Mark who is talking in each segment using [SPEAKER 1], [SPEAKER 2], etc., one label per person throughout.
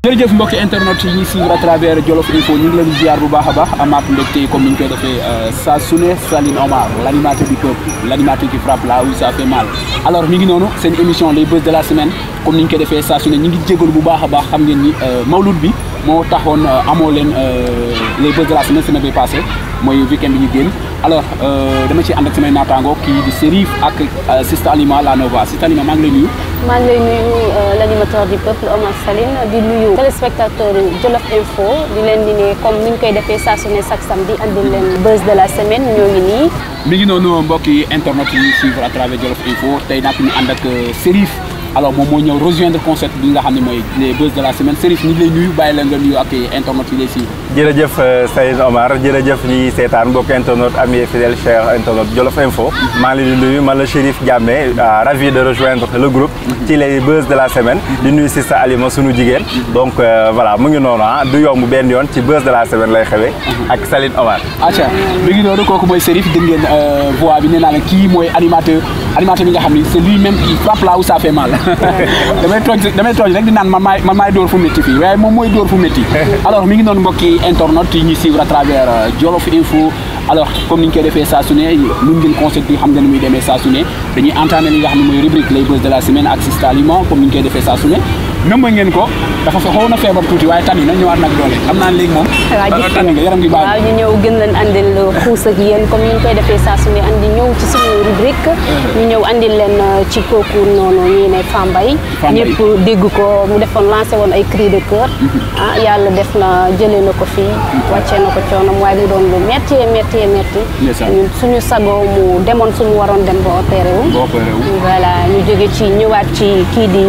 [SPEAKER 1] jërëjëf mbokki internet yi ñuy suivre à travers Jolof Info ñu ngi leen di ziar bu baax a baax amaat mbégte comme ni ñu koy defee saa su ne Saline Omar l' animateur du peuple l' animateur qui frappe là où ça fait mal alors mi ngi noonu seen émission les buzz de la semaine comme ni ñu koy defee saa su ne ñu ngi jégalu bu baax a baax xam ngeen ni mawlud bi moo taxoon amoo leen les buzz de la semaine semaine bi passé mooy weekend bi ñu génn alors dama ci ànd ak samay naataango kii di Serif ak Sista Alima la Nova Sista Alima maa ngi lay nuyu.
[SPEAKER 2] maa ngi lay nuyu l' animateur du peuple Omar Saline di nuyu téléspectateur Jolof Info di leen di ne comme ni ñu koy defee saa su ne chaque samedi andil leen buzz de la semaine ñoo ngi nii.
[SPEAKER 1] mi ngi noonu mbokki internet yi suivre à travers Jolof Info tey nag ñu ànd ak Serif alors moom moo ñëw rejoindre concept bi nga xam ne mooy les buzz de la semaine Serif ñu ngi lay nuyu bàyyi la nga nuyu ak internet yi lay suivre.
[SPEAKER 3] jërëjëf Saline Omar jërëjëf ñi seetaan mbokk internet ami fidèle cher internet Jolof Info maa ngi leen di nuyu man la Chérif Diamé ravi de rejoindre le groupe ci les buzz de la semaine di nuyu Sista Alima sunu jigéen donc voilà mu ngi noonu ah du yomb benn yoon ci buzz de la semaine lay xewee ak Saline Omar
[SPEAKER 1] acca mi ngi noonu kooku mooy Serif dégg ngeen voix bi nee naa la kii mooy animateur animateur bi nga xam ni c'est lui même qui frappe là où ça fait mal damay tooj damay tooj rek di naan man maay man maay dóor fu métti fii waaye moom mooy dóor fu métti alors mi ngi noonu mbokki internet yi ñuy suivre à travers Jolof Info alors comme ni ñu koy defee saa su ne nun ngeen concept bi xam nga ni muy demee saa su ne dañuy entamé li nga xam ne mooy rubrique les buzz de la semaine ak Sista Alima comme ni ñu koy defee saa su ne nëmba ngeen ko dafa fa xaw na feebar tuuti waaye tani na ñëwaat nag doole xam naa léegi moom tani nga yaram gi baax
[SPEAKER 2] waaw ñu ñëw gën leen andil xuus ak yéen comme ni ñu koy defee saa su ne andi ñëw ci suñu rubrique ñu ñëw andil leen ci kooku noonu ñii ne Fambaye ñëpp dégg ko mu defoon lancé woon ay cri de cœur ah yàlla def na jëlee na ko fii wàccee na ko coonam waaye mu doon lu métti métti métti ñun suñu sago mu demoon suñu waroon dem ba opéré wu voilà ñu jóge ci ñëwaat ci kii di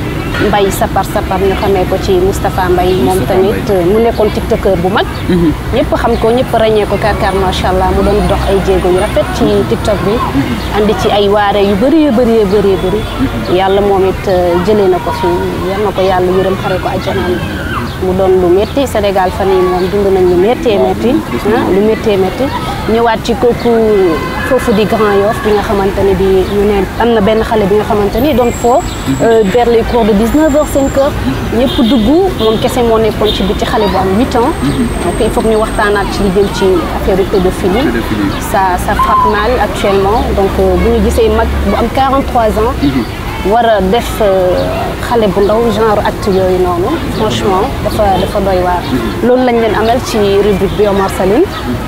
[SPEAKER 2] Mbaye sapar sapar ñu xamee ko ci Moustapha Mbaye moom tamit mu nekkoon tiktoker bu mag ñëpp xam ko ñëpp ràññee ko karkar macha allah mu doon dox ay jéego yu rafet ci tiktok bi andi ci ay waare yu bëri yu bëri yu bëri bëri yàlla moom it jëlee na ko fi yal na ko yàlla yërëm xare ko àjjanaan mu doon lu métti Sénégal fan yi moom dund nañ lu méttee métti lu méttee métti ñëwaat ci kooku foofu di Grand Yoff bi nga xamante ne bi ñu ne am na benn xale bi nga xamante ni doon foo vers les cours de 19 heures 5 heures ñëpp dugg moom kese moo nekkoon ci biti xale bu am 8 ans donc il faut que ñu waxtaanaat ci li jëm ci affaire pédophilie ça ça frappe mal actuellement donc bu ñu gisee mag bu am 43 ans war a def xale bu ndaw genre acte yooyu noonu franchement dafa dafa doy waar loolu lañ leen amal ci rubrique bi Omar Saline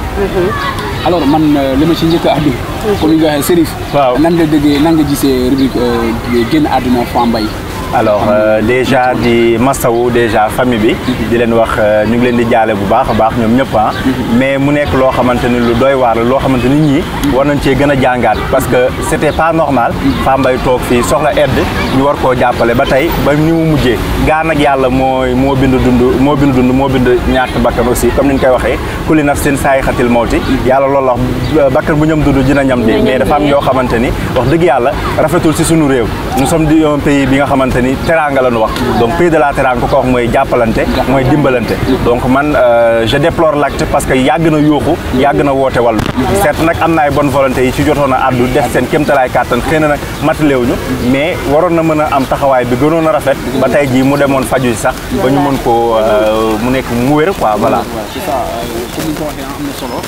[SPEAKER 1] alors man li ma ci njëkk a addu comme ni nga waxee Serif
[SPEAKER 3] waaw
[SPEAKER 1] nan nga déggee nan nga gisee rubrique génn àdduna Fambaye
[SPEAKER 3] alors déjà di masawu déjà famille bi di leen wax ñu ngi leen di jaale bu baax a baax ñoom ñëpp ah mais mu nekk loo xamante ni lu doy waar la loo xamante ni ñii war nañ cee gën a jàngaat parce que c'était pas normal Fambaye toog fii soxla aide ñu war koo jàppale ba tey ba ni mu mujjee gaa nag yàlla mooy moo bind dund moo bind dund moo bind ñàkk bakkan aussi comme ni ñu koy waxee kulli nafsin saayixatil mawti yàlla loolu wax bakkan bu ñam dund dina ñam di mais dafa am yoo xamante ni wax dëgg yàlla rafetul si suñu réew nous sommes di un pays bi nga xamante ni teranga la ñu wax donc pays de la teranga ku ko wax mooy jàppalante mooy dimbalante donc man je déplore l'acte parce que yàgg na yuuxu yàgg na woote wàllu certes nag am na ay bonne volonté yi ci jotoon a addu def seen kéemtalaay kàttan xëy na nag mataleewuñu mais waroon na mën a am taxawaay bi gënoon a rafet ba tey jii mu demoon faju si sax ba ñu mën ko mu nekk mu wér quoi voilà
[SPEAKER 1] c'est ça comme ni nga ko waxee am na solo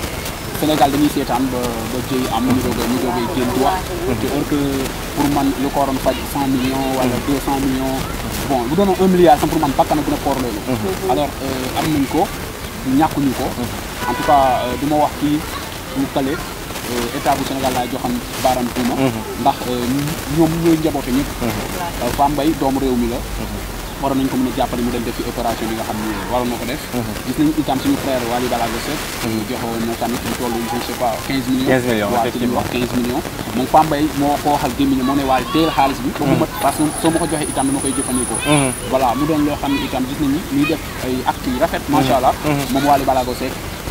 [SPEAKER 1] Sénégal dañuy seetaan ba ba jëy am ñu doog a ñu doog a génn di wax te or que pour man lu ko waroon faj cent millions wala deux cent millions bon bu doon un milliard sax pour man bakkan bu ne koor loolu alors am nañ ko ñàkkuñu ko en tout cas du ma wax kii ñu kale état bu Sénégal laay joxam baaram tuuma ndax ñoom ñooy njaboote ñëpp Fambaye doomu réew mi la waroon nañ ko mën a jàppale mu dem def fi opération bi nga xam ni waroon na ko def gis nañ itam suñu frère Wally Ballago Seck joxoon na tamit lu toll je ne sais pas 15 millions
[SPEAKER 3] 15 millions
[SPEAKER 1] waaw ci li ñu wax 15 millions moom Fambaye moo ko waxal gémmiñ moo ne Wally teel xaalis bi ba mu mat parce que soo ma ko joxee itam dama koy jëfandikoo voilà mu doon loo xam ne itam gis nañu muy def ay actes yu rafet macha allah moom Wally Ballago Seck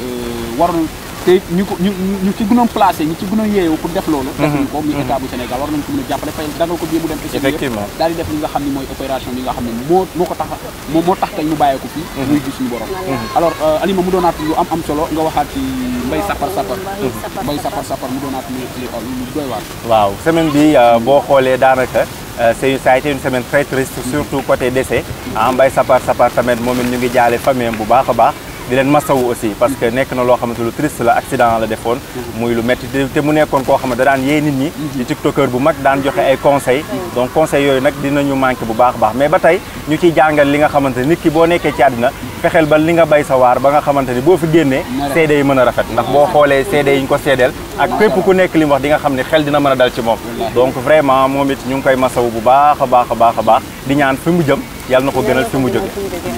[SPEAKER 1] waroon te ñu ko ñu ñu ci gënoon placé ñu ci gënoon yeewu pour def loolu def ñu ko muy état bu Sénégal war nañ ko mën a jàppale fay dagal ko bii mu dem
[SPEAKER 3] effectivement
[SPEAKER 1] daal di def li nga xam ne mooy opération bi nga xam ne moo moo ko tax moo moo tax tey ñu bàyyee ko fii muy gis suñu borom alors Alima mu doonaat lu am am solo nga waxaat ci mbay sapar sapar mbay sapar sapar mu doonaat lu lu doy waar
[SPEAKER 3] waaw semaine bi boo xoolee daanaka Euh, c'est ça a été une semaine très triste surtout côté décès ah Mbaye Sapar Sapar tamit moom it ñu ngi jaale famille am bu baax a baax di leen masawu aussi parce que nekk na loo xamante lu triste la accident la defoon muy lu métti te te mu nekkoon koo xam ne da daan yee nit ñi di tiktokeur bu mag daan joxe ay conseils donc conseils yooyu nag dinañu manqué bu baax a baax mais ba tey ñu ciy jàngal li nga xamante ni nit ki boo nekkee ci àddina fexeel ba li nga bay sa waar ba nga xamante ni boo fi génnee seede yi mën a rafet ndax boo xoolee seede yi ñu ko seedeel ak képp ku nekk li mu wax di nga xam ne xel dina mën a dal ci moom donc vraiment moom it ñu ngi koy masawu bu baax a baax a baax a baax di ñaan fi mu jëm yàlla na ko gënal fi mu jóge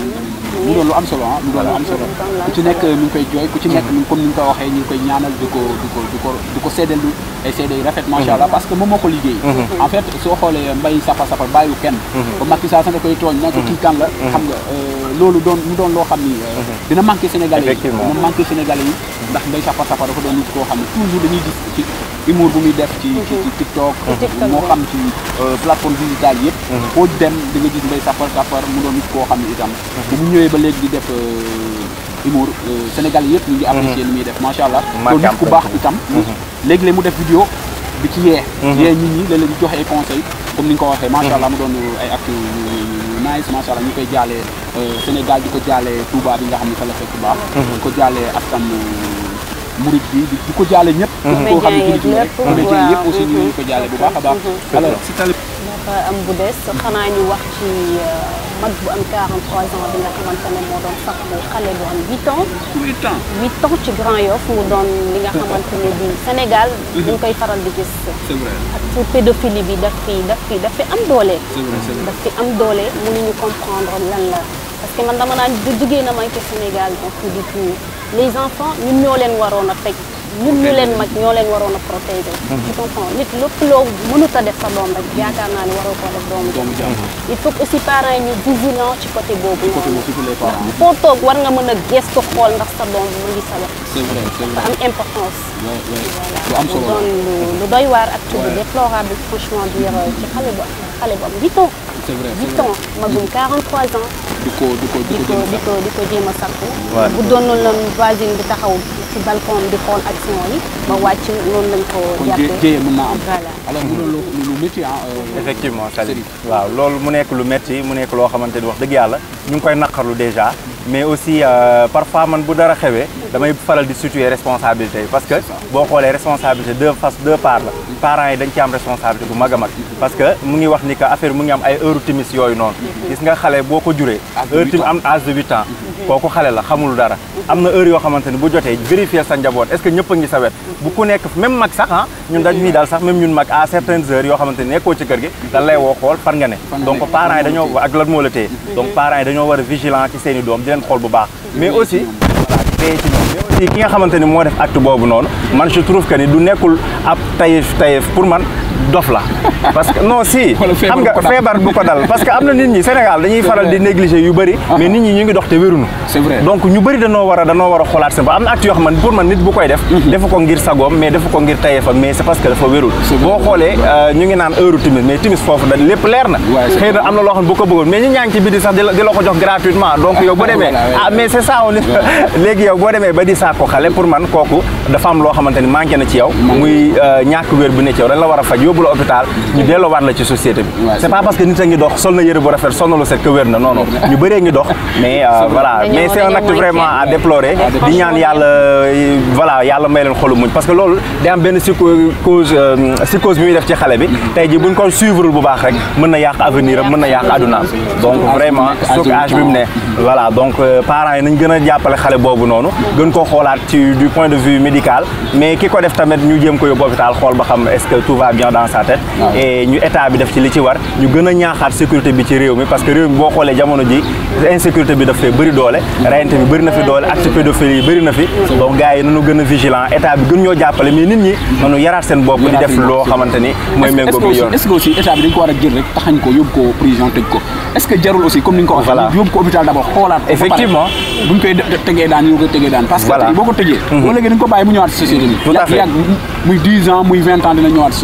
[SPEAKER 1] mu doon lu am solo ah mu doon lu am solo ku ci nekk mi ngi koy jooy ku ci nekk mi comme ni nga ko waxee ñu ngi koy ñaanal di ko di ko di ko di ko seedeel lu ay seede yu rafet macha allah parce que moom moo ko liggéey en fait soo xoolee mbay sapa sapa bàyyiwu kenn ba Macky Sall sax da koy tooñ na ko kii kan la xam nga loolu doon mu doon loo xam ni dina manqué sénégalais yi
[SPEAKER 3] Effectivement.
[SPEAKER 1] dina manqué sénégalais yi ndax mbay sapa sapa dafa doon nit koo xam ne toujours dañuy gis ci humour bu muy def ci ci ci TikTok
[SPEAKER 2] TikTok,
[SPEAKER 1] moo
[SPEAKER 2] ouais.
[SPEAKER 1] xam ci plateforme digitale yëpp foo dem da nga gis mbay sapar sapar mu doon nit koo xam ne itam bu mu ñëwee ba léegi di def humour Sénégal yëpp ñu ngi apprécier li muy def macha allah loolu nit ku baax itam léegi-léeg mu def vidéo bi ci yee yee nit ñi léeg-léeg di joxe ay conseil comme ni nga ko waxee macha allah mu doon ay acte yu yu nice macha allah ñu koy jaalee Sénégal di ko jaalee Touba bi nga xam ne fa la fekk baax di ko jaalee askan murid bi di di ko jaale ñëpp koo xam ne jullit ñi rek comédien yëpp aussi ñu ngi ko jaale bu baax a baax alors si tali
[SPEAKER 2] dafa am bu des xanaa ñu wax ci mag bu am 43 ans bi nga xamante ne moo doon sax bu xale bu am 8 ans
[SPEAKER 1] huit ans
[SPEAKER 2] 8 ans ci Grand Yoff mu doon li nga xamante ne bi Sénégal ñu koy faral di gis
[SPEAKER 1] c'est vrai
[SPEAKER 2] ak ci pédophilie bi daf fi daf fi daf fi am doole
[SPEAKER 1] c'est vrai c'est vrai
[SPEAKER 2] daf fi am doole mënuñu comprendre lan la parce que man dama naan bu jigéen a manqué Sénégal donc du coup les enfants ñun ñoo leen waroon a teg ñun ñu leen mag ñoo leen waroon a protéger tu comprends nit lépp loo mënut a def sa doom rek yaakaar naa ne waroo koo def doomu
[SPEAKER 1] doomu jàmm
[SPEAKER 2] il faut que aussi parents yi ñu vigilant ci côté boobu
[SPEAKER 1] côté
[SPEAKER 2] noonu
[SPEAKER 1] boobu surtout les parents
[SPEAKER 2] foo toog war nga mën a gestu xool ndax sa doom mu ngi sa wet
[SPEAKER 1] c'est vrai c'est
[SPEAKER 2] dafa
[SPEAKER 1] vrai
[SPEAKER 2] am importance
[SPEAKER 1] ouais ouais
[SPEAKER 2] voilà
[SPEAKER 1] lu am solo
[SPEAKER 2] mu doon lu lu doy waar ak bu
[SPEAKER 1] Ouais.
[SPEAKER 2] déplorable franchement dire ci xale bu xale bu am 8 ans
[SPEAKER 1] c'est vrai c'est
[SPEAKER 2] 8
[SPEAKER 1] vrai
[SPEAKER 2] ans magum 43 ans
[SPEAKER 1] di ko di ko di
[SPEAKER 2] di
[SPEAKER 1] ko
[SPEAKER 2] ko
[SPEAKER 1] jëm
[SPEAKER 2] di ko di ko jéem a sakku
[SPEAKER 3] Ouais.
[SPEAKER 2] bu doon loolu noonu voisine bi taxaw ci balcon di xool action yi ba wàcc noonu lañ ko
[SPEAKER 1] kon jé
[SPEAKER 2] jàppee
[SPEAKER 1] jéye mën naa am
[SPEAKER 2] voilà
[SPEAKER 1] alors mu doon lu lu métti ah euh,
[SPEAKER 3] effectivement Salim
[SPEAKER 1] Serigne.
[SPEAKER 3] waaw loolu mu nekk lu metti mu nekk loo xamante ni wax dëgg yàlla ñu ngi koy naqarlu déjà mais aussi euh, parfois man bu dara xewee damay faral di situer responsabilité yi parce que boo xoolee responsabilité deux face deux parts la parents yi dañ ci am responsabilité bu mag a mag parce que mu ngi wax ni que affaire mu ngi am ay heure timis yooyu noonu gis nga xale boo ko juree
[SPEAKER 1] Âge de
[SPEAKER 3] heure
[SPEAKER 1] huit
[SPEAKER 3] timis
[SPEAKER 1] ans.
[SPEAKER 3] am âge de huit ans kooku xale la xamul dara am na heure yoo xamante ni bu jotee vérifier sa njaboot est-ce que ñëpp a ngi sa wet bu ku nekk même mag sax ah ñun dañ ñuy daal sax même ñun mag à certaines heures yoo xamante ni nekkoo ci kër gi dañ lay woo xool fan nga ne
[SPEAKER 1] Fan nga
[SPEAKER 3] donc
[SPEAKER 1] nekk.
[SPEAKER 3] parents yi dañoo ak lan moo la téye donc parents yi dañoo war a vigilant ci seen i doom di leen xool bu baax mais aussi voilà di veiller ci ñoom mais aussi ki nga xamante ni moo def acte boobu noonu man je trouve que ni du nekkul ab tayef tayef pour man dof la parce que non si
[SPEAKER 1] Wala feebar
[SPEAKER 3] xam nga
[SPEAKER 1] bu ko dal.
[SPEAKER 3] feebar bu ko dal parce que am na nit ñi Sénégal dañuy faral di négliger yu bëri mais nit ñi ñu ngi dox te wéruñu
[SPEAKER 1] c'est vrai
[SPEAKER 3] donc ñu bëri dañoo war a dañoo war a xoolaat seen bopp am na acte yoo xam ne pour man nit bu koy def defu ko ngir sagoom mais defu ko ngir tayefam mais c'est parce que dafa wérul
[SPEAKER 1] C'est vrai.
[SPEAKER 3] boo xoolee euh, ñu ngi naan heure timis mais timis foofu da lépp leer na
[SPEAKER 1] Ouais, c'est
[SPEAKER 3] xëy na am na loo xam ne bu ko bëggoon mais ñi ñaa ngi ci biti sax di la di la ko jox gratuitement donc yow boo demee
[SPEAKER 1] Voilà, ouais.
[SPEAKER 3] ah mais c'est ça on est léegi yow boo demee ba di saako xale pour man kooku dafa am loo xamante ni manqué na ci yow muy euh, ñàkk wér bu ne ci yow dañ la war a faj yóbbu la hôpital ñu delloowaat la ci société bi
[SPEAKER 1] Ouais,
[SPEAKER 3] c'est
[SPEAKER 1] c'est
[SPEAKER 3] pas parce que nit a ngi dox sol na yëre bu rafet sonnalu set que wér na non non ñu bëree ngi dox mais euh, voilà
[SPEAKER 2] Dañoo-
[SPEAKER 3] mais c'est un
[SPEAKER 2] dañoo
[SPEAKER 3] acte
[SPEAKER 2] manqué.
[SPEAKER 3] vraiment à
[SPEAKER 2] Ouais.
[SPEAKER 3] déplorer di ñaan yàlla euh, voilà yàlla may leen xolu muñ parce que loolu day am benn psycho cause euh, psychose bi muy def ci xale bi tey ji buñ ko suivre bu baax rek mën na yàq avenir am mën na yàq adunaam donc vraiment surtout âge bi mu ne voilà donc euh, parents yi nañ gën a jàppale xale boobu noonu gën ko xoolaat ci du point de vue médical mais ki ko def tamit ñu jéem ko yóbbu hôpital xool ba xam est-ce que tout va bien dans sa tête et ñu état bi def ci li ci war ñu gën a ñaaxaat sécurité bi ci réew mi parce que réew mi boo xoolee jamono ji insécurité bi daf fee bëri doole rayante bi bëri na fi doole acte pédophilie yi bëri na fi donc gars yi nañu gën a vigilant état bi gën ñoo jàppale mais nit ñi nañu yaraat seen bopp di def loo xamante ni mooy méngoo bi yoon
[SPEAKER 1] est-ce que aussi état bi dañ ko war a jël rek taxañ ko yóbbu ko prison tëj ko est-ce que jarul aussi comme ni nga ko waxee
[SPEAKER 3] Voilà.
[SPEAKER 1] yóbbu ko hôpital d'abord xoolaat ko ba pare.
[SPEAKER 3] Effectivement.
[SPEAKER 1] buñ koy de- tegee daan yoo koy tegee daan parce que
[SPEAKER 3] Voilà.
[SPEAKER 1] tey boo ko tëjee boo léegi dañ ko bàyyi mu ñëwaat si société bi
[SPEAKER 3] Tout à
[SPEAKER 1] yàgg
[SPEAKER 3] fait.
[SPEAKER 1] yàgg muy 10 ans muy 20 ans dina ñëwaat si société bi
[SPEAKER 3] Effectivement.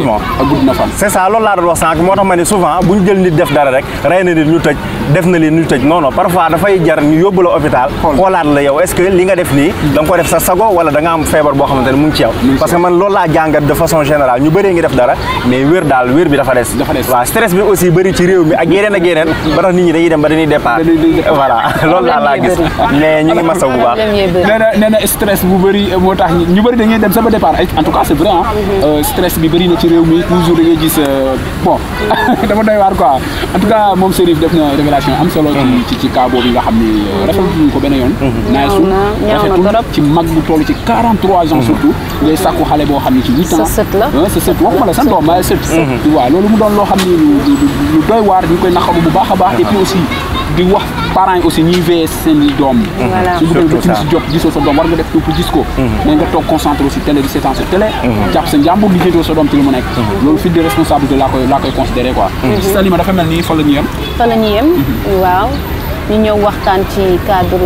[SPEAKER 3] effectivement
[SPEAKER 1] ak gudd na fan
[SPEAKER 3] c'est ça loolu laa doon wax sànq moo tax ma ne souvent bu ñu jël nit def dara rek rey na nit ñu tëj def na leen ñu tëj non non parfois dafay jar ñu yóbbu la hôpital xoolaat la yow est-ce que li nga def nii da nga ko def sa sago wala da nga am feebar boo xamante ne mu ngi ci yow parce que man loolu laa jàngat de façon générale ñu bëree ngi def dara mais wér daal wér bi dafa des
[SPEAKER 1] Dafa des.
[SPEAKER 3] waaw stress bi aussi bëri ci réew mi ak yeneen ak yeneen ba tax nit ñi dañuy dem ba dañuy départ
[SPEAKER 1] Dañuy- dañuy départ.
[SPEAKER 3] voilà loolu daal laa gis mais ñu ngi masaw bu baax
[SPEAKER 2] problème yee bëri.
[SPEAKER 1] nee na nee na stress bu bëri moo tax ñu bëri dañuy dem sama départ ay en tout cas c'est vrai ah stress bi bëri na ci réew mi toujours da ngay gis euh, bon dafa doy waar quoi en tout cas moom Serif def na révélation am solo ci ci ci cas boobu nga xam ni rafetlu ko benn yoon naay su
[SPEAKER 2] na ñaaw na
[SPEAKER 1] rafetul
[SPEAKER 2] trop.
[SPEAKER 1] ci mag bu toll ci 43 ans surtout ngay sàkku xale boo xam ne ci 8 ans
[SPEAKER 2] Sa sët la.
[SPEAKER 1] ah sa sët waxuma la sa doom waaye sët tu vois loolu mu doon loo xam ni lu lu- lu doy waar ñu koy naqaru bu baax a baax et puis aussi di wax parents yi aussi ñuy veiller seen i doom
[SPEAKER 2] Voilà.
[SPEAKER 1] su
[SPEAKER 3] Surtout
[SPEAKER 1] dee
[SPEAKER 3] ça.
[SPEAKER 1] si jot gisoo sa doom war nga def tout pour gis ko mais nga toog concentré aussi télé di seetaan sa télé jàpp sa njàmbur li jëndoo sa doom ci lu mu nekk loolu fit de responsabilité laa koy laa koy considéré quoi Salima dafa mel ni fa la ñu yem
[SPEAKER 2] fa la ñu yem waaw ñu ñëw waxtaan ci cadre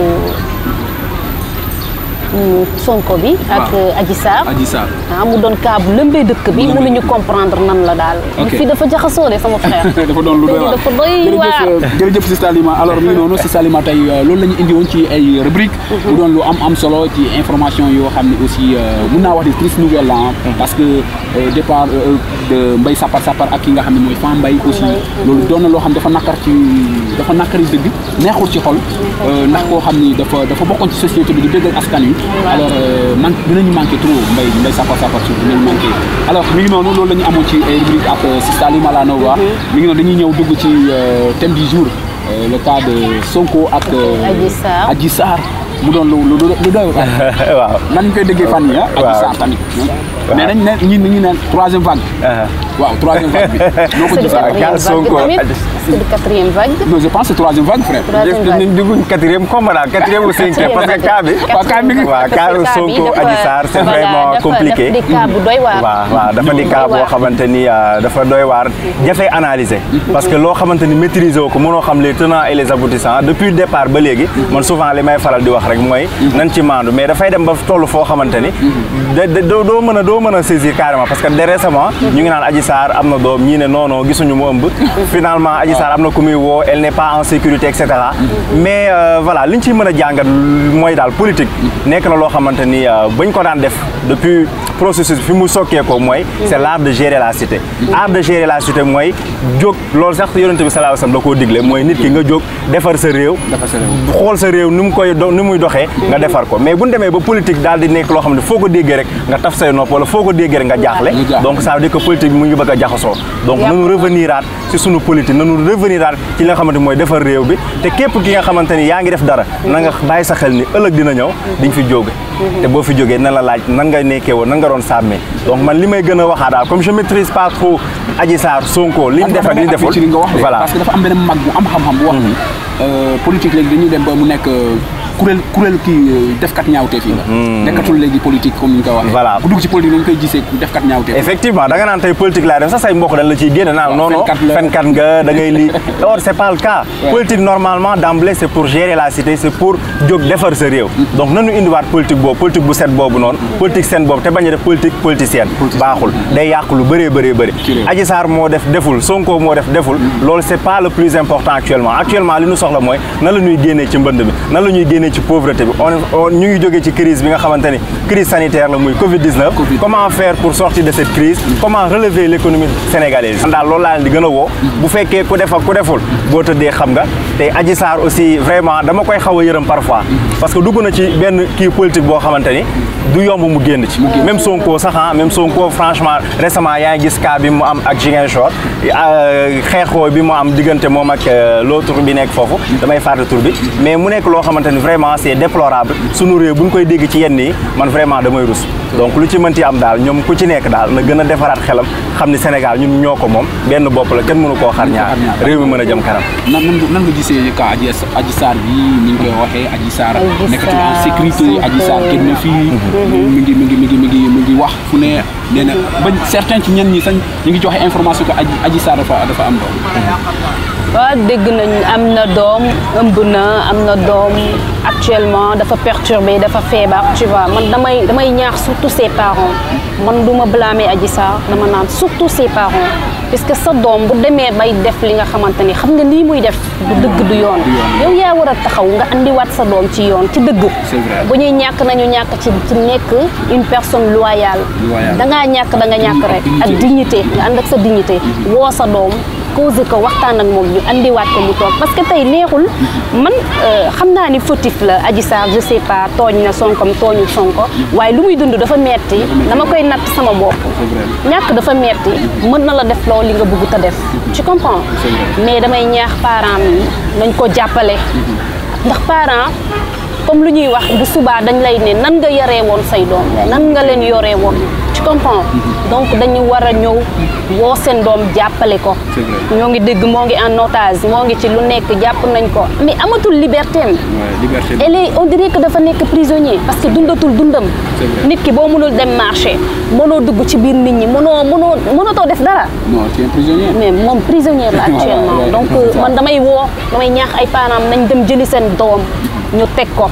[SPEAKER 2] mm, Sonko bi ak Adji Sarr
[SPEAKER 1] Adji Sarr
[SPEAKER 2] ah mu doon cas bu lëmbee dëkk bi mënuñu comprendre nan la daal
[SPEAKER 1] Ok.
[SPEAKER 2] fii dafa jaxasoo de sama frère
[SPEAKER 1] dafa doon lu doy waar
[SPEAKER 2] dafa doy waar
[SPEAKER 1] jërëjëf jërëjëf si Salima alors mi ngi noonu si Salima tey euh, loolu la ñu indi woon ci ay rubrique mu doon lu am am solo ci information yoo xam ne aussi euh, mun naa wax ni triste nouvelle la ah, parce que euh, départ euh, de Mbaye Sapar Sapar ak ki nga xam ne mooy Fan Mbaye aussi loolu doon na loo xam dafa nakar ci dafa nakari dëgg neexul ci xol euh, ndax koo xam ni dafa dafa bokkoon ci société bi di déggal askan wi alors euh, man dinañu manqué trop Mbaye Mbaye Sapar Sapar surtout dinañu manqué alors mi ngi noonu loolu la ñu amoon ci ay rubrique ak euh, si Salima la Nova mi ngi noonu dañuy ñëw dugg ci euh, thème du jour euh, le cas de Sonko ak euh,
[SPEAKER 2] Adji Sarr.
[SPEAKER 1] Adji Sarr mu doon lu lu lu doy waar
[SPEAKER 3] waaw
[SPEAKER 1] nan ñu koy déggee fan yi ah Adji
[SPEAKER 3] Waaw.
[SPEAKER 1] Sarr tamit mais nañ ne ñi ñu neen troisième vague waaw troisième vague bi noo ko
[SPEAKER 2] c'est du
[SPEAKER 1] gisee
[SPEAKER 3] Waaw,
[SPEAKER 2] quatrième
[SPEAKER 3] cas Sonko,
[SPEAKER 2] vague tamit
[SPEAKER 3] Adji-
[SPEAKER 2] c'est du quatrième vague
[SPEAKER 1] non je pense que c'est troisième vague frère
[SPEAKER 2] Troisième vague.
[SPEAKER 3] nañ dugg quatrième comme daal quatrième ou cinquième parce que cas bi
[SPEAKER 1] waaw cas mi ngi
[SPEAKER 3] waaw cas Sonko Adji Sarr c'est vraiment compliqué
[SPEAKER 2] dafa di cas bu doy waar
[SPEAKER 3] waaw waaw dafa di
[SPEAKER 2] Doy
[SPEAKER 3] cas boo
[SPEAKER 2] waar.
[SPEAKER 3] xamante ni euh, dafa doy waar jafe analyser parce que loo xamante ni maîtriser wu ko mënoo xam les tenants et les aboutissants depuis le départ ba léegi man souvent li may faral di wax rek mooy nañ ci maandu mais dafay dem ba toll foo xamante ni da- da- doo doo mën a doo mën a saisir carrément parce que de récemment ñu ngi naan Adji Sarr am na doom ñii ne non non gisuñu mu ëmb finalement Adji Sarr am na ku muy woo elle n'est pas en sécurité et cetera mais euh, voilà li ñu ciy mën a jàngat mooy daal politique nekk na loo xamante ni euh, bañ ko daan def depuis processus fi mu sokkee ko mooy c'est l'art de gérer la cité art de gérer la cité mooy jóg loolu sax yonente bi sallallahu alayhi wasallam da koo digle mooy nit ki nga jóg defar sa réew
[SPEAKER 1] Defar sa réew.
[SPEAKER 3] xool sa réew ni mu koy do ni muy doxee nga defar ko mais bu ñu demee ba politique daal di nekk loo xam ne foo ko déggee rek nga taf say nopp wala foo ko déggee rek nga jaaxle
[SPEAKER 1] Nga jaaxle.
[SPEAKER 3] donc ça veut dire que politique bi mu ngi bëgg a jaxasoo donc
[SPEAKER 2] Yàpp.
[SPEAKER 3] nanu revenir aat ci sunu politique nanu revenir aat ci li nga xamante mooy defar réew bi te képp ki nga xamante ni yaa ngi def dara na nga bàyyi sa xel ni ëllëg dina ñëw di nga fi jóge te boo fi jógee na la laaj nan nga nekkee woon nan nga doon sàmmee donc man li may gën a waxaa daal comme je maîtrise pas trop Adji Sarr Sonko li ñu def ak li ñu deful
[SPEAKER 1] ci li nga wax de
[SPEAKER 3] voilà
[SPEAKER 1] parce que dafa am benn mag bu am xam-xam bu wax ni euh, politique léegi dañuy dem ba mu nekk euh, kuréel kuréel kii euh, defkat ñaawteef yi la nekkatul léegi politique comme ni ñu koy waxee
[SPEAKER 3] Voilà.
[SPEAKER 1] bu dugg ci politique dañu koy gisee defkat ñaawteef
[SPEAKER 3] effectivement da nga naan tey politique laa def sax say mbokk dañ la ciy génne naan non non
[SPEAKER 1] fenkat la.
[SPEAKER 3] fenkat nga da ngay lii or c'est pas le cas politique normalement d'emblée c'est pour gérer la cité c'est pour jóg defar sa réew donc nanu indiwaat politique boobu politique bu set boobu noonu politique seen boobu te bañ a def politique politicienne baaxul day yàq lu bëree bëree bëri
[SPEAKER 1] Ci réew.
[SPEAKER 3] Adji Sarr moo def deful Sonko moo def deful loolu c'est pas le plus important actuellement actuellement li ñu soxla mooy nan la ñuy génnee ci mbënd bi nan la ñuy génnee ci pauvreté bi on on ñu ngi jógee ci crise bi nga xamante ni crise sanitaire la muy Covid 19
[SPEAKER 1] Covid.
[SPEAKER 3] comment faire pour sortir de cette crise comment relever l'économie sénégalaise man daal loolu laa leen di gën a woo bu fekkee ku def ak ku deful boo tëddee xam nga te Adji Sarr aussi vraiment dama koy xaw a yërëm parfois parce que dugg na ci benn kii politique boo xamante ni du yomb mu génn ci même Sonko sax ah même Sonko franchement récemment yaa ngi gis cas bi mu am ak Ziguinchor euh, xeexoo bi mu am diggante moom ak euh, l'autre bi nekk foofu damay fàtte tur bi mais mu nekk loo xamante ni vraiment c'est déplorable sunu réew bu ñu koy dégg ci yenn yi man vraiment damay rus donc lu ci mënti am daal ñoom ku ci nekk daal na gën a defaraat xelam xam ni Sénégal ñun ñoo ko moom benn bopp la kenn mënu koo xar ñaar réew mi mën a jëm kanam
[SPEAKER 1] nan nan nga nan nga gisee ka Adji Adji Sarr bi ni ñu koy waxee Adji Sarr
[SPEAKER 2] Adji
[SPEAKER 1] nekkatul en
[SPEAKER 2] Sarr,
[SPEAKER 1] sécurité
[SPEAKER 2] Sonko.
[SPEAKER 1] Adji Sarr kenn na fii mi ngi mi ngi mi ngi mi ngi mi ngi wax fu ne nee na ba certains ci ñenn ñi sax ñu ngi joxe information que Adji Adji Sarr dafa dafa am doom
[SPEAKER 2] waaw dégg nañ am na doom ëmb na am na doom actuellement dafa perturbé dafa feebar tu vois man damay damay ñaax surtout ses parents man du ma blâmer Adji Sarr dama naan surtout ses parents puisque sa doom bu demee bay def li nga xamante ni xam nga lii muy def du dëgg du yoon yow yaa war a taxaw nga andiwaat sa doom ci yoon ci dëgg
[SPEAKER 1] C'est vrai.
[SPEAKER 2] bu ñuy ñàkk nañu ñàkk ci ci nekk une personne loyale
[SPEAKER 1] Loyale.
[SPEAKER 2] da ngaa ñàkk da nga ñàkk rek ak dignité nga ànd ak sa dignité woo sa doom causé ko waxtaan ak moom ñu andiwaat ko mu toog parce que tey neexul man euh, xam naa ni fautif la Adji Sarr je sais pas tooñ na Sonkom tooñu Sonko waaye lu muy dund dafa metti dama koy natt sama bopp ñàkk dafa metti mën na la def loo li nga bëgg ta def tu comprends
[SPEAKER 1] C'est vrai.
[SPEAKER 2] mais damay ñaax parents yi nañ ko jàppale ndax parents comme lu ñuy wax bu subaa dañ lay ne nan nga yaree woon say doom nan nga leen yoree woon tu comprends donc dañu war a ñëw woo seen doom jàppale ko
[SPEAKER 1] C'est vrai.
[SPEAKER 2] ñoo ngi dégg moo ngi en otage moo ngi ci lu nekk jàpp nañ ko mais amatul liberté am
[SPEAKER 1] Ouais, liberté.
[SPEAKER 2] elle est on dirait que dafa nekk prisonnier parce que dundatul dundam
[SPEAKER 1] C'est vrai.
[SPEAKER 2] nit ki boo mënul dem marché mënoo dugg ci biir nit ñi mënoo mënoo mënatoo def dara
[SPEAKER 1] Non, tu es un prisonnier.
[SPEAKER 2] mais moom prisonnière la
[SPEAKER 1] Voilà,
[SPEAKER 2] actuellement
[SPEAKER 1] ouais,
[SPEAKER 2] donc
[SPEAKER 1] c'est ça.
[SPEAKER 2] man damay woo damay ñaax ay parents nañ dem jëli seen doom ñu teg ko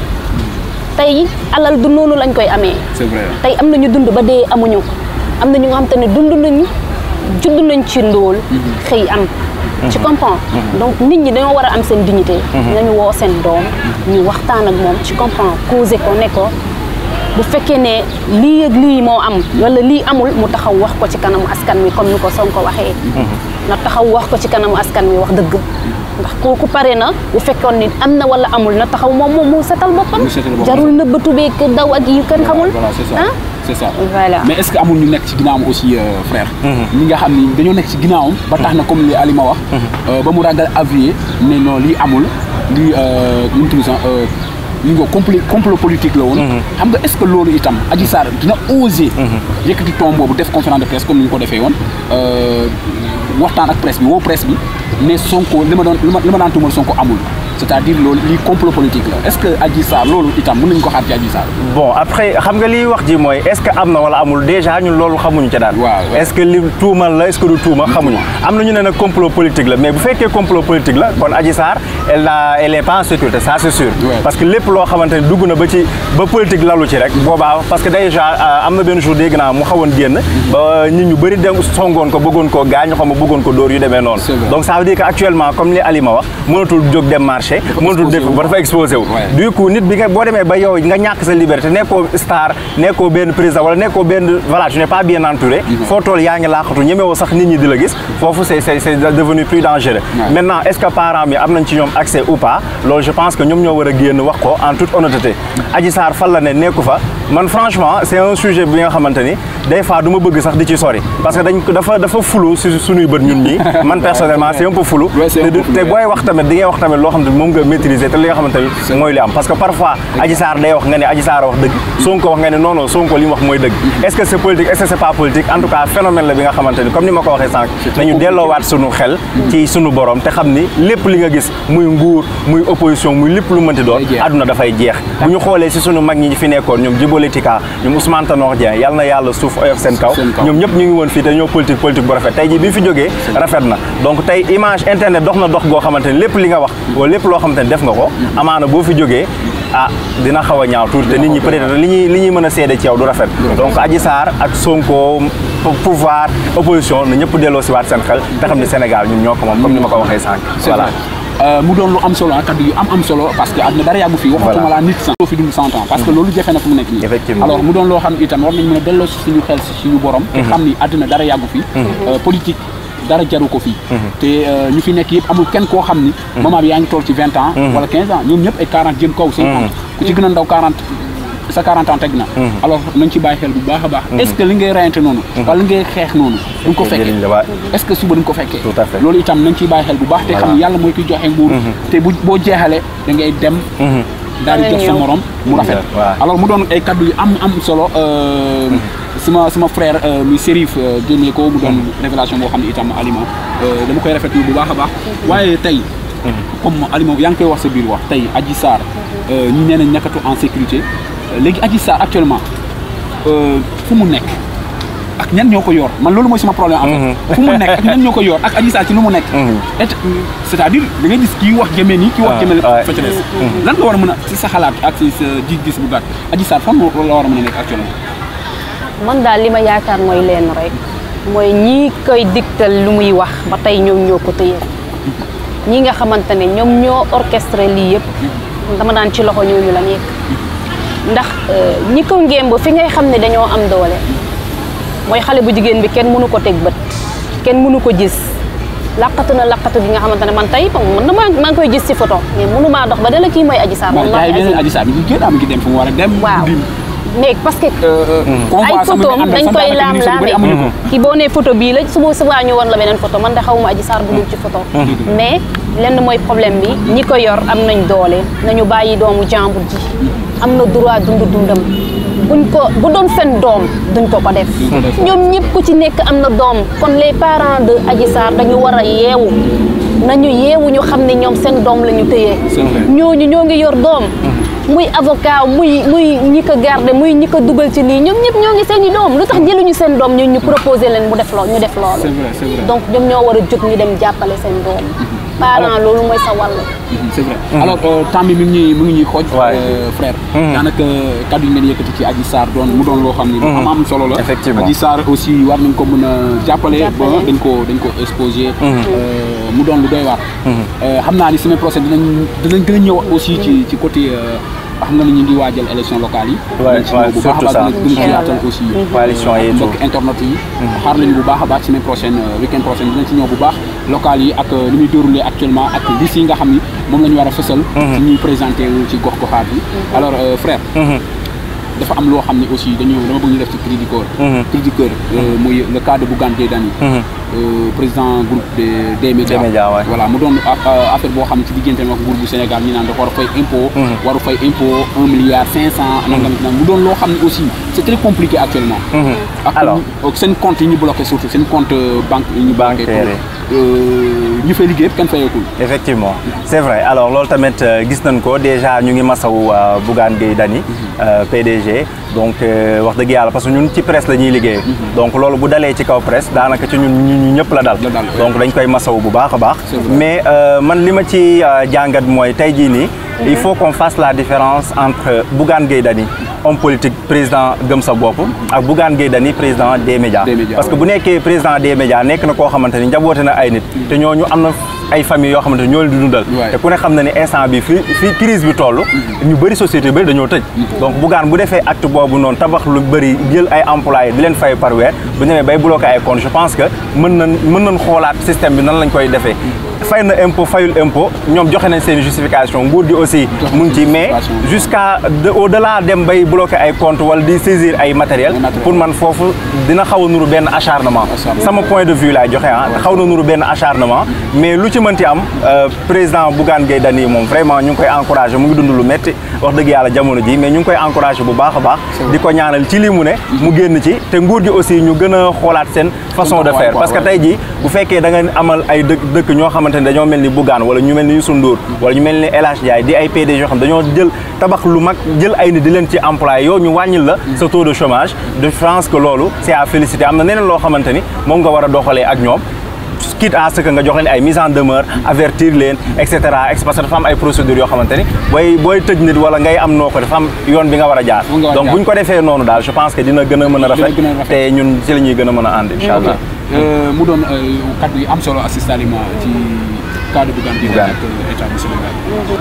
[SPEAKER 2] tey alal du noonu lañ koy amee
[SPEAKER 1] C'est vrai.
[SPEAKER 2] tey am na ñu dund ba dee amuñu am na ñu nga xam te ne dund nañu judd nañ ci ndóol xëy am tu comprends donc nit ñi dañoo war a am seen dignité nañu woo seen doom ñu waxtaan ak moom tu comprends causé ko ne ko bu fekkee ne lii ak lii moo am wala lii amul mu taxaw wax ko ci kanamu askan wi comme ni ko Sonko waxee na taxaw wax ko ci kanamu askan wi wax dëgg ndax kooku pare na bu fekkoon ni am na wala amul na taxaw moom moom mu setal boppam
[SPEAKER 1] Mu setal boppam.
[SPEAKER 2] jarul nëbbatu beeg daw ak yu kenn xamul
[SPEAKER 1] Voilà, c'est ça.
[SPEAKER 2] ah
[SPEAKER 1] C'est ça.
[SPEAKER 2] Voilà.
[SPEAKER 1] Mais est-ce que amul ñu nekk ci ginnaawam aussi euh, frère ñi nga xam ni dañoo nekk ci ginnaawam ba tax na comme li Alima wax euh, ba mu ragal avier ne non lii amul lii euh, nu mu tudd sax euh, li nga complot complot politique la woon xam nga est-ce que loolu itam Adji Sarr dina oser yëkkati ton boobu def conférence de presse comme ni ñu ko defee woon euh, waxtaan ak presse bi woo presse bi ne Sonko li ma doon li ma li ma daan tuumal Sonko amul c'est-à-dire loolu lii complot politique la est-ce que Adji Sarr loolu itam mën nañu ko xaar ci Adji Sarr
[SPEAKER 3] bon après xam nga liy wax ji mooy est-ce que am na wala amul déjà ñun loolu xamuñu ca daal.
[SPEAKER 1] Waaw, waaw.
[SPEAKER 3] est-ce que li tuumal la est-ce que du tuuma xamuñu. am na ñu ne nag complot politique la mais bu fekkee complot politique la kon Adji Sarr elle a elle est pas en sécurité ça c'est sûr.
[SPEAKER 1] Ouais.
[SPEAKER 3] parce que lépp loo xamante ni dugg na ba ci ba politique lalu ci rek boobaa parce que déjà euh, am na benn jour dégg naa mu xawoon génn ba nit ñu bëri dem songoon ko bëggoon koo gaañ xam nga bëggoon ko dóor yu demee noonu.
[SPEAKER 1] C'est vrai.
[SPEAKER 3] donc ça veut dire que actuellement comme li Alima wax mënatul jóg dem marché. mënatul def ba dafa exposé wu.
[SPEAKER 1] Ouais.
[SPEAKER 3] du coup nit bi nga boo demee ba yow nga ñàkk sa liberté nekkoo star nekkoo benn président wala nekkoo benn voilà tu n'es pas bien entouré foo toll yaa ngi laaxatu ñemewoo sax nit ñi di la gis foofu c'est c'est c'est devenu plus dangereux
[SPEAKER 1] Ouais.
[SPEAKER 3] maintenant est-ce que parents bi am nañ ci ñoom accès ou pas loolu je pense que ñoom ñoo war a génn wax ko en toute honnêteté Adji Sarr fan la ne nekku fa man franchement c'est un sujet bi nga xamante ni des fois du ma bëgg sax di ci sori parce que dañ ko dafa dafa flou si suñuy bët ñun ñii man personnellement c'est un peu flou
[SPEAKER 1] Ouais, c'est un
[SPEAKER 3] te
[SPEAKER 1] peu
[SPEAKER 3] du-
[SPEAKER 1] flou,
[SPEAKER 3] te
[SPEAKER 1] ouais.
[SPEAKER 3] booy wax tamit di ngay wax tamit loo xam ne moom nga maîtriser te li nga xamante ni mooy li am parce que parfois Adji Sarr day wax nga ne Adji Sarr wax dëgg Sonko wax nga ne non non Sonko li mu wax mooy dëgg est-ce que c'est politique est-ce que c'est pas politique en tout cas phénomène la bi nga xamante ni comme ni ma ko waxee sànq nañu delloowaat sunu xel ci sunu borom te xam ni lépp li nga gis muy nguur muy opposition muy lépp lu mënti doon
[SPEAKER 1] Day jeex.
[SPEAKER 3] àdduna dafay jeex bu ñu xoolee si sunu mag ñi fi nekkoon ñoom Djibo Tika ñoom Ousmane Tanor Dieng yal na yàlla suuf oyof seen kaw
[SPEAKER 1] Seen kaw.
[SPEAKER 3] ñoom ñëpp ñu ngi woon fii te ñoo politique politique bu rafet tey jii bi ñu fi jógee rafet na donc tey image internet dox na dox goo xamante ni lépp li nga wax wala lépp loo xamante ni def nga ko amaana boo fi jógee ah dina xaw a ñaaw tuuti te nit ñi peut-être li ñuy li ñuy mën a seede ci yow du rafet donc Adji Sarr ak Sonko pou- pouvoir opposition na ñëpp delloo si waat seen xel te xam ne Sénégal ñun ñoo ko moom comme ni ma ko waxee sànq
[SPEAKER 1] c'est
[SPEAKER 3] voilà
[SPEAKER 1] vrai Euh, mu doon lu am solo ah kaddu yu am am solo parce que àdduna dara yàggu fi waxatuma
[SPEAKER 3] Voilà.
[SPEAKER 1] laa nit sax doo fi dund cent ans parce que loolu jafe na fu mu nekk nii
[SPEAKER 3] Effectivement.
[SPEAKER 1] alors mu doon loo xam itam war nañ mën a delloo si suñu xel si suñu borom te xam ni àdduna dara yàggu fi Euh, politique dara jaru ko fii te euh, ñu fi nekk yëpp amul kenn koo xam ni moment bi yaa ngi toll ci vingt ans wala quinze ans ñoom ñëpp ay quarante jëm kaw cinquante ku ci gën a ndaw quarante sa 40 ans teg na alors nañ ci bàyyi xel bu baax a baax est-ce que li ngay reyante noonu wala li ngay xeex noonu duñ ko fekkee
[SPEAKER 3] njëriñ la waa
[SPEAKER 1] est-ce que suba duñ ko fekkee
[SPEAKER 3] Tout à fait.
[SPEAKER 1] loolu itam nañ ciy bàyyi xel bu baax te xam
[SPEAKER 3] Voilà.
[SPEAKER 1] ni yàlla mooy kiy joxe nguur te bu boo jeexalee da ngay dem daal di jox sa
[SPEAKER 2] ñëw.
[SPEAKER 1] morom mu rafet
[SPEAKER 3] Waaw.
[SPEAKER 1] alors mu doon ay kaddu yu am am solo euh, sama sama frère euh, muy Serif euh, génnee ko mu doon révélation boo xam ne itam Alima euh, dama koy rafetlu bu baax a baax waaye tey comme Alima yaa ngi koy wax sa biir wax tey Adji Sarr euh, ñi nee nañ nekkatu en sécurité Euh, léegi Adji Sarr actuellement euh, fu mu nekk ak ñan ñoo ko yor man loolu mooy sama problème en fait fu mu nekk ak ñan ñoo ko yor ak Adji Sarr ci lu mu nekk et c'est-à-dire da ngay gis kii wax jëmee nii kii wax jëmee fa ca des lan nga war a mën a ci sa xalaat ak ci sa gis-gis bu gàtt Adji Sarr fan la war a mën a nekk actuellement
[SPEAKER 2] man daal li ma yaakaar mooy leen rek mooy ñii koy digtal lu muy wax ba tey ñoom ñoo ko tëye ñi nga xamante ne ñoom ñoo orchestré lii yëpp dama daan ci loxo ñooñu la nekk ndax ñi ko ngémb fi ngay xam ne dañoo am doole mooy xale bu jigéen bi kenn mënu ko teg bët kenn mënu ko gis laqatu na laqatu gi nga xamante ne man tey man maa maa ngi koy gis ci photo mais mënu maa dox ba dala kii mooy Adji Sarr
[SPEAKER 1] wallahi Adji Sarr mi ngi génn am ngi dem fu mu war a dem
[SPEAKER 2] waaw mais parce que ay photo dañ koy laam laame ki boo nee photo bii la suba subaa ñu woon la beneen photo man de xawma Adji Sarr bu dul ci photo mais lenn mooy problème bi ñi ko yor am nañ doole nañu bàyyi doomu jàmbur ji am na droit dund dundam buñ ko bu doon seen doom duñ ko ko def ñoom ñëpp ku ci nekk am na doom kon les parents de Adji Sarr dañu war a yeewu nañu yeewu ñu xam ne ñoom seen doom la ñu téyee ñooñu ñoo ngi yor doom muy avocat muy muy ñi ko garde muy ñi ko dugal ci lii ñoom ñëpp ñoo ngi seen i doom lu tax jëluñu seen doom ñu ñu proposé leen mu def loolu ñu def loolu donc ñoom ñoo war a jóg ñu dem jàppale seen doom parent loolu mooy sa wàll
[SPEAKER 1] c'est vrai alors temps bi mi ngi ñuy mi ngi ñuy xooj frère daanaka kaddu yi ngeen yëkkati ci Adji Sarr doon mu doon loo xam ni lu am am solo la
[SPEAKER 3] effectivement
[SPEAKER 1] Adji Sarr aussi war nañ ko mën a jàppale ba dañ ko dañ ko exposé mu doon lu doy waar xam naa ni semaine prochaine dinañ dinañ gën a ñëw aussi ci ci côté xam nga ni ñu ngi waajal élection locale yi bu baax a baax dina gën a yaatal aussi
[SPEAKER 3] coalition yi
[SPEAKER 1] mbokk internet yi xaar lañu bu baax a baax semaine prochaine week-end prochaine dinañ ci ñëw bu baax local yi ak li muy déroulé actuellement ak liste yi nga xam ni moom la ñu war a fësal ci ñuy présenté wu ci gox goxaat yi alors frère dafa am loo xam ne aussi dañu dama bëgg ñu def ci cri du cœur cri du cœur muy le cas de Bougane Gueye Dany président groupe de des médias voilà mu doon affaire boo xam ne ci diggante ak nguur bu Sénégal ñu naan dafa war a fay impôt waru fay impôt un milliard cinq cent nangam nag mu doon loo xam ne aussi c'est très compliqué actuellement ak seen compte yi ñu bloqué surtout seen compte banque yi ñu bloqué ñu fay liggéey kenn fayeekul
[SPEAKER 3] effectivement c'est vrai alors loolu tamit gis nañ ko déjà ñu ngi masawu Bougane Gueye Dany PDG donc wax dëgg yàlla parce que ñun ci presse la ñuy liggéey donc loolu bu dalee ci kaw presse daanaka ci ñun ñu ñëpp la dal donc dañ koy masawu bu baax a baax mais man li ma ci jàngat mooy tey jii nii il faut qu'on fasse la différence entre Bougane Gueye Dany homme politique président gëm sa bopp ak Bougane Gueye Dany président des médias parce que bu nekkee président des médias nekk na koo xamante ni njaboote na ay nit te ñooñu am na ay famille yoo xamante ni ñoo leen di dundal te ku ne xam na ne instant bi fi fi crise bi toll ñu bëri société bëri dañoo tëj donc Bougane bu defee acte boobu noonu tabax lu bëri jël ay employés di leen fay par weer bu ñëwee bay bloqué ay compte je pense que mën nañ mën nañ xoolaat système bi nan lañ koy defee fay na impôt fayul impôt ñoom joxe nañ seen justification nguur gi aussi mu ngi ci mais jusqu'à au delà dem bay bloqué ay compte wala di saisir ay matériel pour man foofu dina xaw a nuru benn acharnement sama point de vue laay joxe ah xaw na nuru benn acharnement mais lu ci mënti am président Bougane Gueye Dany moom vraiment ñu ngi koy encouragé mu ngi dund lu métti wax dëgg yàlla jamono ji mais ñu ngi koy encouragé bu baax a baax di ko ñaanal ci lii mu ne mu génn ci te nguur gi aussi ñu gën a xoolaat seen façon de faire parce que tey jii bu fekkee da nga amal ay dëkk dëkk ñoo xamante ne dañoo mel ni Bougane wala ñu mel ni Youssou Ndour wala ñu mel ni El Hadj Ndiaye di ay PDG yoo xam dañoo jël tabax lu mag jël ay nit di leen ci employé yow ñu wàññil la sa taux de chômage de France que loolu c'est à féliciter am na neneen loo xamante ni moom nga war a doxalee ak ñoom quitte à ce que nga jox leen ay mise en demeure avertir leen et cetera parce que dafa am ay procédures yoo xamante ni booy booy tëj nit wala ngay am noo ko dafa am yoon bi nga war a jaar donc bu ñu ko defee noonu daal je pense que dina gën a mën a rafet te ñun ci la ñuy gën a mën a ànd incha allah
[SPEAKER 1] mu doon kaddu yi am solo Assis Salima ci cadre Bougane Gueye Dany ak état du Sénégal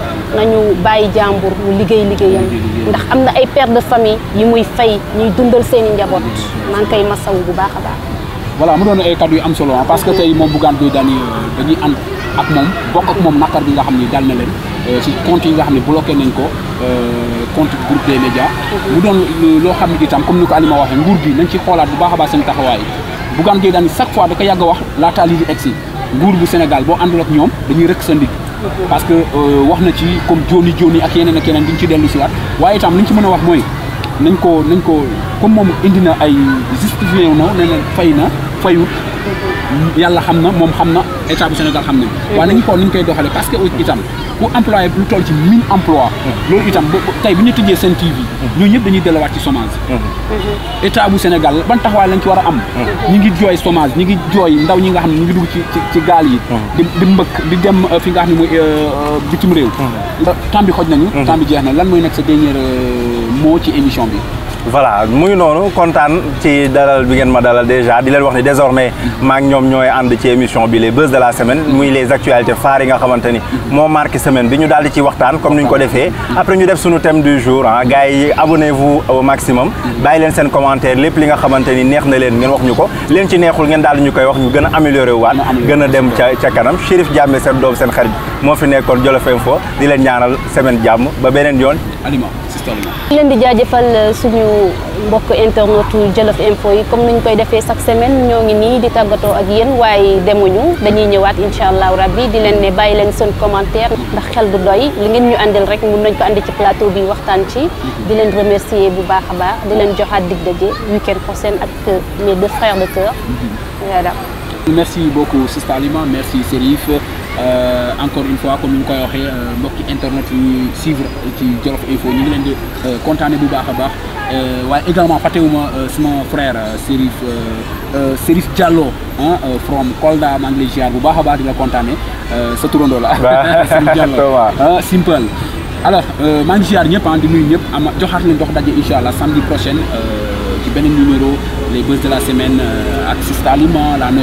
[SPEAKER 2] nañu bàyyi jàmbur mu liggéey liggéeyam ndax am na ay pères de famille yi muy fay ñuy dundal seen i njaboot maa ngi koy masawu bu baax a baax
[SPEAKER 1] voilà mu doon ay kaddu yu am solo parce que tey moom Bougane Gueye Dany dañuy ànd ak moom bokk ak moom naqar bi nga xam ni dal na leen ci compte yi nga xam ne bloqué nañ ko compte groupe des médias mu doon loo xam ne itam comme ni ko Alima waxee nguur gi nañ ci xoolaat bu baax a baax seen taxawaay Bougane Gueye Dany chaque fois da ko yàgg a wax laataa lii di egsi nguur bu Sénégal boo àndul ak ñoom dañuy rëkk sa ndig parce que wax na ci comme joni joni ak yeneen ak yeneen duñ ci dellu si waat waaye itam li ñu ci mën a wax mooy nañ ko nañ ko comme moom indi na ay justifié na ne na fay na fayut yàlla xam na moom xam na état bu Sénégal xam nañ waaye nañu xool ni ñu koy doxalee parce que itam ku employé lu toll ci mille emplois loolu itam ba tey bu ñu tëjee seen TV ñooñu ñëpp dañuy delluwaat ci chômage état bu Sénégal ban taxawaay lañ ci war a am ñi ngi jooy chômage ñi ngi jooy ndaw ñi nga xam ne ñu ngi dugg ci ci ci gaal yi di di mbëkk di dem fi nga xam ne mooy bitim réew temps bi xoj nañu temps bi jeex na lan mooy nekk sa dernier mot ci émission bi
[SPEAKER 3] voilà muy noonu kontaan ci dalal bi ngeen ma dalal déjà di leen wax ni désormais maa ngi ñoom ñooy ànd ci émission bi les buzz de la semaine muy les actualités phares yi nga xamante ni moo marqué semaine bi ñu daal di ci waxtaan comme ni ñu ko defee après ñu def suñu thème du jour ah gars yi abonnez-vous au maximum bàyyi leen seen commentaire lépp li nga xamante ni neex na leen ngeen wax ñu ko leen ci neexul ngeen daal di ñu koy wax ñu gën a amélioré waat gën a dem ca ca kanam Chérif Diamé seen doom seen xarit moo fi nekkoon Jolof Info di leen ñaanal semaine jàmm ba beneen yoon
[SPEAKER 1] Alima Sister Alima
[SPEAKER 2] leen di jaajëfal suñu mbokk internetu Jolof Info yi comme ni ñu koy defee chaque semaine ñoo ngi nii di tàggatoo ak yéen waaye demuñu dañuy ñëwaat incha allahu rabbi di leen ne bàyyi leen seen commentaire ndax xel du doy li ngeen ñu andil rek mun nañ ko andi ci plateau bi waxtaan ci di leen remercier bu baax a baax di leen joxaat dig daje week-end prochain ak mes deux frères de cœur voilà.
[SPEAKER 1] merci beaucoup Sister Alima merci Serif Euh, encore une fois comme ni ñu koy waxee mbokki internet yi ñuy suivre ci Jolof Info ñu ngi leen di kontaane bu baax a baax waaye également fàttewuma suma frère Serif Serif Diallo ah from Kolda maa ngi lay ziar bu baax a baax di la kontaane sa turandoo la Serif Diallo ah simple alors maa ngi ziar ñëpp ah di nuyu ñëpp ama joxaat leen dox daje incha allah samedi prochain ci beneen numéro les buzz de la semaine ak Sister Alima la